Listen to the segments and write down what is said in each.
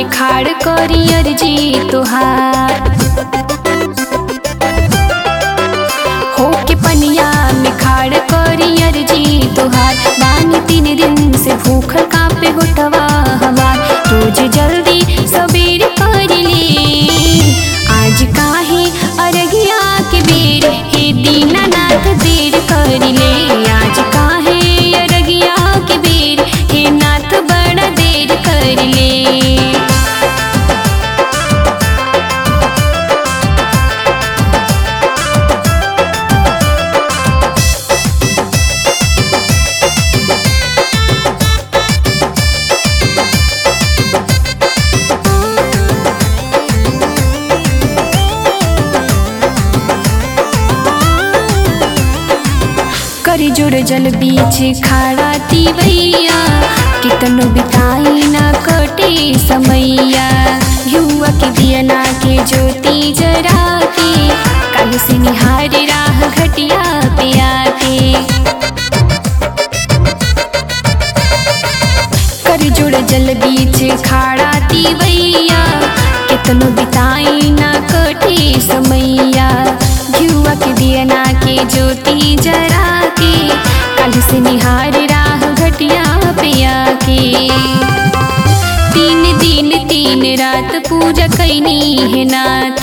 खाड़ करी अर्जी तुहार होके पनिया में खाड़ करी अर्जी तुहार बानी तीन दिन से भूख कापे होटवा हमार रोज जल्दी सबेर कर ले आज काहे अरगिया के बेर हे दीनानाथ देर कर ले आज काहे अरगिया के बेर हे नाथ बड़ा देर कर ले करी जोड़ जल बीच खाड़ा तीवैया कितनो बिताई ना कटे समैया युवा के दियना के ज्योति जरा के कल से निहार राह घटिया पे आके कर जुड़ जल बीच खाड़ा तीवैया कितनो बिताई ना कटे समैया घुआ के दियना के ज्योति जरा के कल से निहार राह घटिया पिया के तीन दिन तीन रात पूजा कैनी है नाथ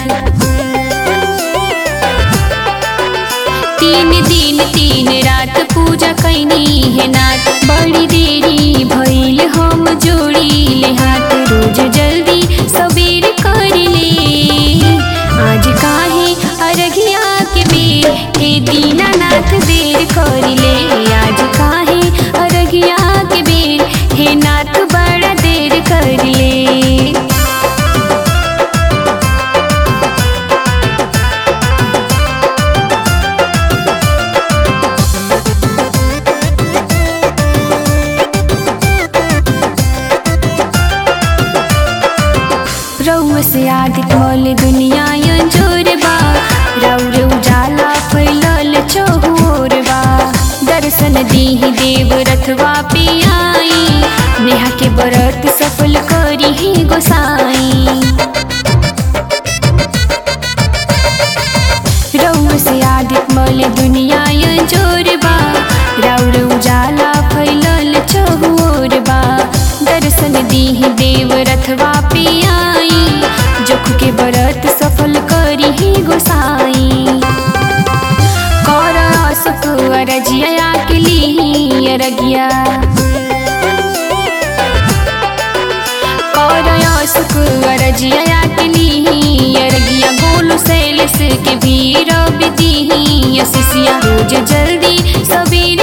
तीन दिन तीन रात पूजा कैनी है नाथ बड़ी देरी भइल हम जोड़ी ले हाथ रोज जल्दी सबेर कर ले आज काहे अरगिया के बेर हे दीनानाथ देर कर ले आज काहे अरगिया के बेर हे नाथ बड़ा देर कर ले रउआ से आदित मौल दुनिया अंजोर बा रउर उजाला फैलल चहुर बा दर्शन दीही देव रथवा पे आई नेहा के व्रत सफल करी ही गोसाई रउआ से आदित मौल दुनिया अंजोर बा रउर उजाला फैलल चहुर बा दर्शन दीही देव रथवा पे आई जोख के व्रत सफल करी ही गोसाई कर सुख अरजिया के ली अरगिया कर सुख अरजिया के ली अरगिया गोलू सैलस के भी रब दी शिष्या रोज जल्दी सबेर